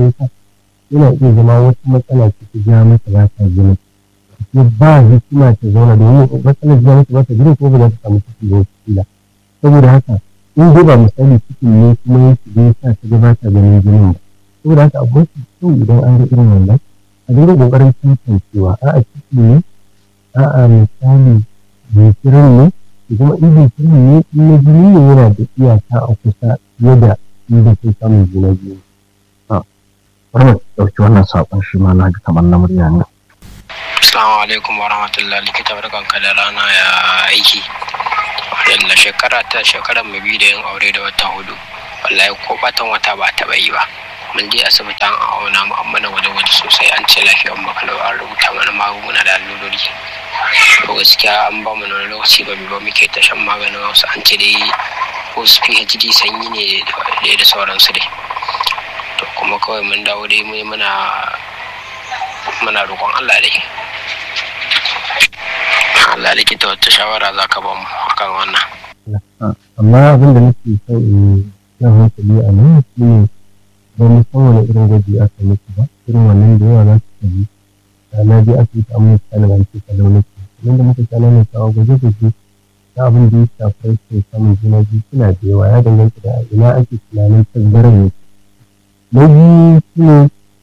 da yasa yana iya zama wata matsala ce ta ja mata ba ta gina ya ba hikima ta zauna domin matsalar ja mata ba ta gina ko ba za ta samu ciki ba wata kila saboda haka in dai ba misali cikin ne kuma ya shiga ya sa ta ga ta ganin jinin ba saboda haka abu mafi kyau idan an ga irin wannan a dinga kokarin tantancewa a'a ciki ne a'a misali jinkirin ne kuma in jinkirin ne in na jini ne yana da iyaka a kusa fiye da inda ke samun juna biyu. Bari mu ɗauki wannan saƙon shi ma na ji kamar na murya ne. Assalamu alaikum wa rahmatullah likita barkanka da rana ya aiki. Yalla shekara ta shekarar mu biyu da yin aure da wata hudu. Wallahi ko batan wata ba taɓa yi ba. Mun je asibiti an auna mu an mana gwaje-gwaje sosai an ce lafiyar mu kalau an rubuta mana magunguna da allurori. To gaskiya an ba mu wani lokaci ba mu ba muke ta shan maganin wasu an ce dai wasu PhD sanyi ne da sauransu dai. To kuma kawai mun dawo dai mu muna muna roƙon Allah dai. Allah likita wata shawara za ka ba mu akan wannan. Amma abin da nake so in jan hankali a nan shi ne ba mu san wani irin gwaji aka muku ba irin wannan da yawa za su tabi na je asibiti an mutu kanin an ce kalau nake nan da muka kana ne kawo gwaje-gwaje na abin da ya shafi rashin samun juna biyu suna da yawa ya danganta da ina ake tunanin tasgaran yake na biyu shi ne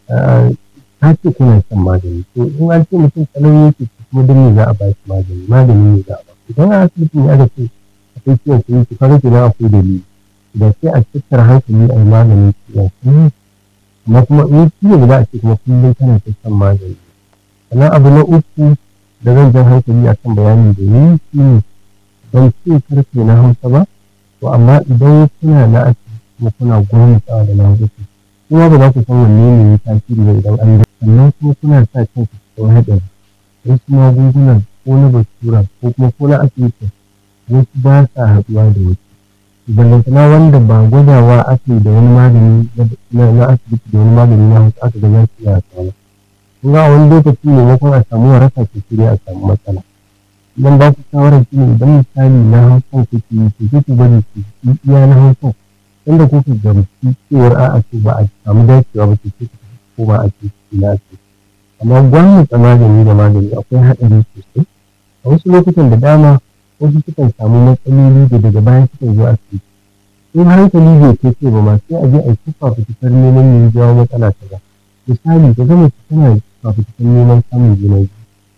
ta ce kuna shan magani to in an ce mutum kalau yake kuma don me za a ba shi magani magani ne za a ba idan a asibitin ya ga ce akwai ciwon sanyi to kaga kenan akwai dalili da sai a tattara hankali a yi maganin ciwon sanyi amma kuma in ciwon za a ce kuma kullum kana ta shan magani sannan abu na uku da zan jan hankali a kan bayanin da ni shi ne ban ce karfe na hausa ba to amma idan kuna na asibiti kuma kuna gwamnatawa da na hausa kuma ba za ku san wanne ne ya tasiri ba idan an yi sannan kuma kuna sa kanku cikin haɗari wasu magungunan ko na basura ko kuma ko na asibiti wasu ba sa haɗuwa da wasu ballantana wanda ba gwadawa ake da wani magani na asibiti da wani magani na wasu aka ga za su iya haɗuwa kun ga wani lokaci maimakon a samu waraka ke shirya a samu matsala idan ba ku shawarar shi ne idan misali na hausan kuke yi to sai ku bari ku yi iya na hausan inda kuka gamsu cewar a'a to ba a samu dacewa ba to sai ku ko ba a ce na asibiti amma gwamnati magani da magani akwai haɗari sosai a wasu lokutan da dama wasu sukan samu matsaloli da daga baya sukan zo asibiti in hankali bai kai ce ba ma sai a je a yi fafutukar neman ne jawo matsala ta ba misali ka gama su tana fafutukar neman samun juna biyu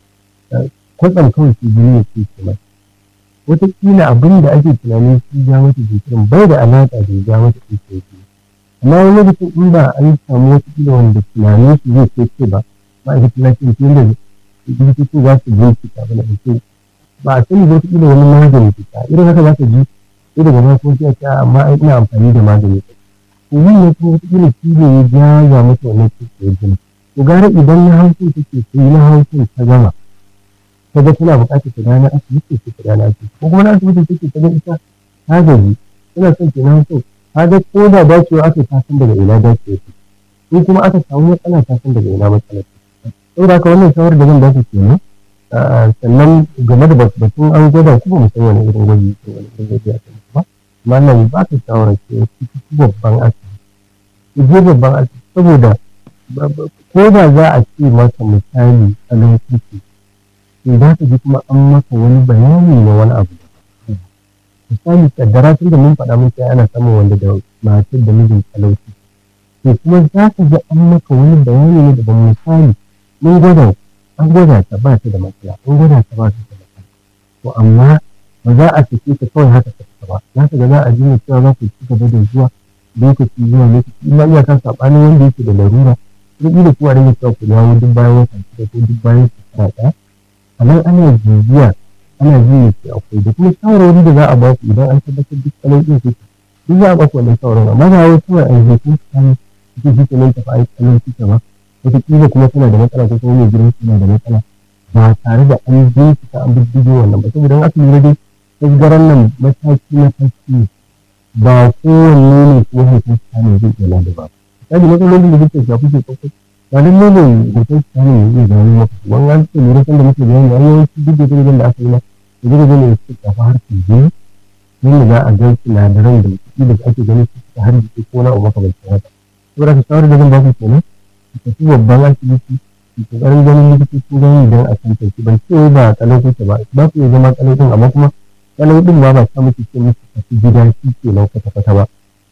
kwatsam kawai su jini ya ce ke mata wataƙila abin da ake tunanin shi ja mata jikirin bai da alaƙa da ya ja mata jikirin amma wani lokacin in ba an samu wataƙila wanda tunanin su zai kai ce ba ma'aikatan lafiya ke da likitoci za su bincika ba da ake ba a sani ba wataƙila wani magani fita irin haka za ka ji sai daga baya kuma sai a ce amma ai ina amfani da magani ta to yin ne kuma wataƙila shi ne ya jaza mata wannan cikin jini to gara idan na hausa take sai na hausa ta gama ta ga tana buƙatar ta gane asibiti sai ta gane asibiti ko kuma na asibiti take ta ga ita ta gaji tana son ke na hausa ta ga ko da dacewa aka ta san daga ina dacewa ce in kuma aka samu matsala ta san daga ina matsala ce saboda haka wannan shawarar da zan ba ku kenan sannan game da batun an gwada ku ba mu san wani irin gwaji ko wani irin gwaji a kan ba amma nan ba ta shawarar ce ku ci babban asibiti ku je babban asibiti saboda ko da za a ce maka misali a lokaci to za ka ji kuma an maka wani bayani na wani abu misali kaddara tun da mun faɗa mun sai ana samun wanda da matar da mijin talauci to kuma za ka ji an maka wani bayani ne daban misali mun gwada an gwada ta ba ta da matsala an gwada ta ba ta da matsala to amma ba za a sake ta kawai haka ta fita ba za ka ga za a ji ne cewa za ku ci gaba da zuwa lokaci zuwa lokaci in ma iyaka saɓanin wanda yake da larura kuma da kuwa rage cewa ku dawo duk bayan wata shida ko duk bayan shekara ɗaya a nan ana jijiya ana ji ne ke akwai da kuma shawarwari da za a ba ku idan an tabbatar duk tsalon ɗin kuke duk za a ba ku wannan shawarwari amma ba wai kawai a yi kun kan kuke shi ke nan tafi a yi tsalon kuke ba wataƙila kuma tana da matsala ko kuma mai gidan tana da matsala ba tare da an bincika an bibbigo wannan ba saboda aka lura dai tasgaran nan mataki mataki ne ba kowanne ne ko hoton ne zai iya lada ba misali matsalolin da suke shafi ke kwakwai ba don ne hoton ne ya iya gano maka wani an ce lura sanda muke bayani an yawanci duk da jirgin da aka yi ma da jirgin ne suke shafi harkar jini yadda za a ga sinadaran da kuɗi da ake ganin su suka harbi ko na abu makamancin haka saboda ka shawarar da zan ba ku kenan ku tafi babban asibiti ku kokarin ganin likitoci gani idan a tantance ban ce ba kalau kuke ba ba ku iya zama kalau din amma kuma kalau din ma ba sa muke ce muku tafi gida shi ke nan kwata-kwata ba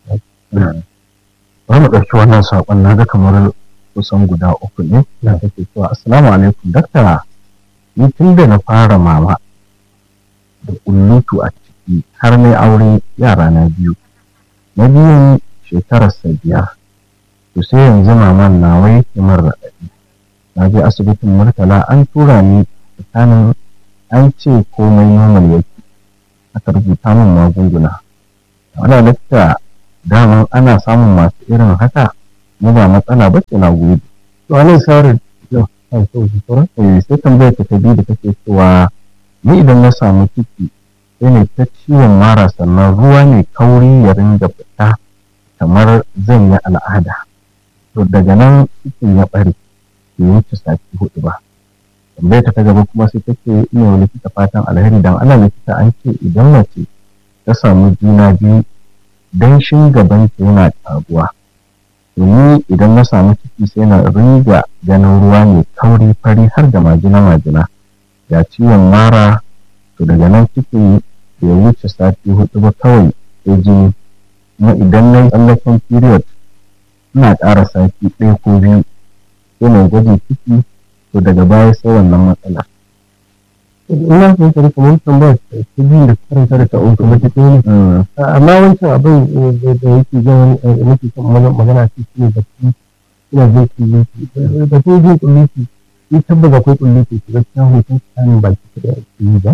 bari mu ɗauki wannan saƙon na ga kamar kusan guda uku ne da take cewa assalamu alaikum dakta ni tun da na fara mama da kullutu a ciki har mai aure yara na biyu na biyun shekararsa biyar to sai yanzu maman na wai kamar raɗaɗi na je asibitin murtala an tura ni tsakanin an ce komai normal yake aka rubuta min magunguna wani dakta daman ana samun masu irin haka mu ba matsala ba ce na gode to anan shawarar yau kan so su sauran eh sai tambayar ta biyu da take cewa ni idan na samu ciki sai ne ta ciwon mara sannan ruwa ne kauri ya ringa fita kamar zan yi al'ada to daga nan cikin ya ɓare bai wuce sati hudu ba tambayar ta gaba kuma sai take ina wa likita fatan alheri dan ana likita an ce idan mace ta samu juna biyu danshin gabanta yana ƙaruwa to ni idan na samu ciki sai na riga ganin ruwa mai kauri fari har da majina majina ga ciwon mara to daga nan ciki bai wuce sati hudu ba kawai sai jini kuma idan na yi tsallaken period ina ƙara sati ɗaya ko biyu sai na gwaje ciki to daga baya sai wannan matsala ina son ka kamar tambayar ta biyu da karanta da ta uku ba ta ɗaya ne amma wancan abin da yake zan nake son magana ce shi ne da su ina jin kulliki da su jin kulliki ni tabbata akwai kulliki su gaskiya hoton tsanin ba ki da ake yi ba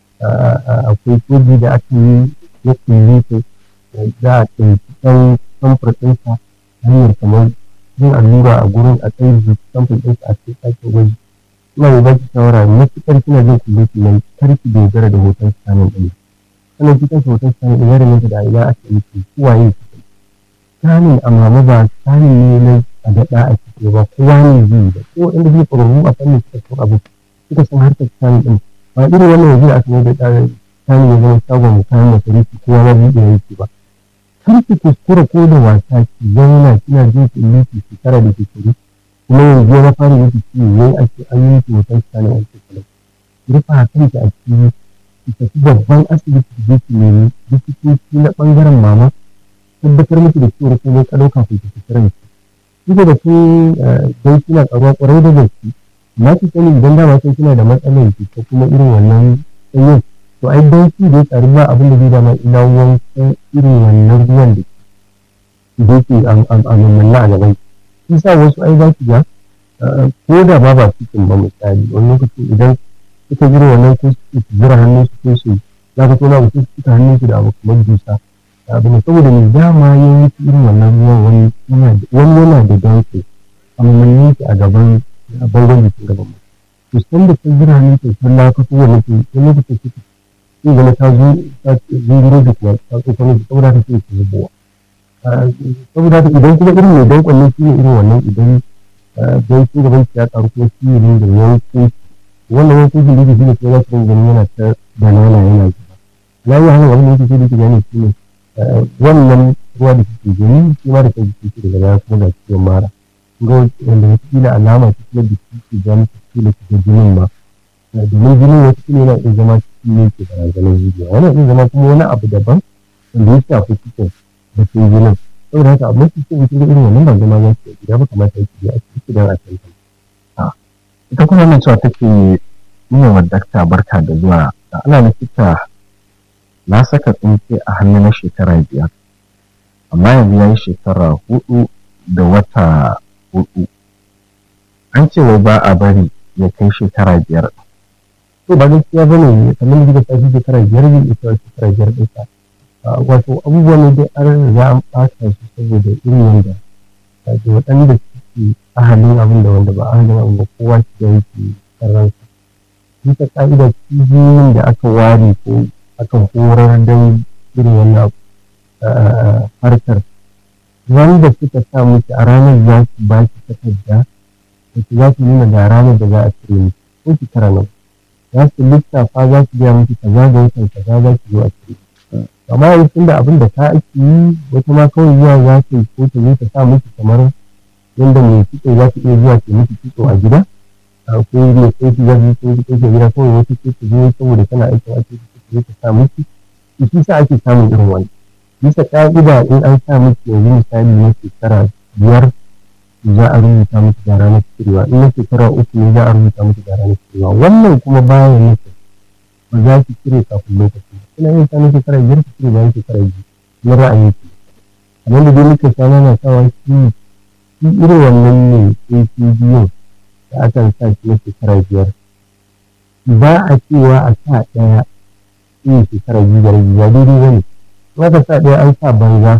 akwai koji da aka yi na kulliki za a ɗauki ɗan samfur ɗinsa hanyar kamar yin allura a gurin a tsaye da samfur ɗinsa a cikin ɗakin gwaji ina yi baki shawara matuƙar kina jin kulliki nan kar ki dogara da hoton tsanin ɗin sannan cikin hoton sani da yare mata da ina ake nufi kuwaye su sanin amma ba sanin ne na a daɗa a ciki ba kowa ne zai da ko inda zai ƙwararru a fannin suka so abu suka san harkar sanin ɗin ba irin wannan yanzu aka mai da tsarin sanin ya zama shagon kayan masarufi kowa ma zai iya yake ba kar ki kuskura ko da wasa ki zauna kina jin kulliki shekara da shekaru kuma yanzu ya fara yake ciwo yayi ake an yi miki hoton sanin a cikin rufa kanki a cikin ki tafi babban asibiti ki je ki nemi likitoci na bangaren mama tabbatar miki da cewa komai ka dauka ku ki fitira ki kike da kun dai kina karuwa kwarai da gaske na ki sani idan dama sai kina da matsalar ki ko kuma irin wannan sanyin to ai dan ki da tsari ba abin da zai dama ina wankan irin wannan ruwan da da yake a mamanna a gaban ki sa wasu ai za ki ga ko da ba ba cikin ba misali wani lokacin idan suka jira wannan ko su jira hannun su ko su za ka tona mutum su suka hannun su da abu kamar dusa abu ne saboda mai dama ya yi irin wannan ruwan wani wani yana da danko amma mun yi a gaban a bangon jikin gaban mu to san da ta jira hannun su sun laka ko wani ke wani lokacin suka sai zama ta zo ta zunguro da kuma ta tsokano da saboda ta sai ta zubowa saboda ta idan kuma irin mai dankon ne shi ne irin wannan idan don shi gaban ya karu kuma shi ne da yankin wannan wani kujin da yake shi ne ko za su rinka ganin yana ta banana yana zuba na yi hana wani yake sai da yake gane shi ne wannan ruwa da suke gani shi ma da kan jiki shi daga baya kuma ga ciwon mara ga wanda wata kila alama ta kuma da shi ke gani ta kila ta jinin ma domin jinin wata kila yana iya zama cikin ne ke barazanar zuciya wani iya zama kuma wani abu daban wanda ya shafi cikin da ke jinin saboda haka abin su cikin cikin irin wannan ba zama za su yi ba kamata ya ce a cikin don a tantance ita kuma nan cewa take yi wa dakta barka da zuwa da ana likita na saka tsinke a hannu na shekara biyar amma yanzu ya yi shekara hudu da wata hudu an ce wai ba a bari ya kai shekara biyar to ba gaskiya ba ne kamar da ta shi shekara biyar zai iya cewa shekara biyar ɗinsa wato abubuwa ne dai an riga an ɓata su saboda irin wanda da waɗanda suke ahalin abin da wanda ba ahalin abin da kowa shi da yake sarransa bisa ka'ida cibiyoyin da aka ware ko aka horar don irin wannan harkar wanda suka sa miki a ranar za su ba ki takarda da za su nuna ga ranar da za a cire miki ko shekara nan za su lissafa za su biya miki kaza da watan kaza za ki zo a cire amma yanzu tunda abin da ta ake yi wata ma kawai zuwa za ta yi ko ta zo ta sa miki kamar yadda mai kitso za ta iya zuwa ta miki kitso a gida ko mai tsoki za ta yi tsoki a gida kawai wata ce ta zo saboda tana aikin ake ta zo ta sa miki shi sa ake samun irin wani bisa ƙa'ida in an sa miki yanzu misali na shekara biyar za a rubuta miki da ranar cirewa in na shekara uku ne za a rubuta miki da ranar cirewa wannan kuma bayan nufin ba za ki cire kafin lokaci ba kina yin sanin shekara biyar ki cire bayan shekara biyu na ra'ayin ki kamar da dai muka sha na sawa shi shi irin wannan ne sai ki biyun da akan sa shi na shekara biyar ba a cewa a sa ɗaya sai shekara biyu da rabi ba daidai ba ne in aka sa ɗaya an sa banza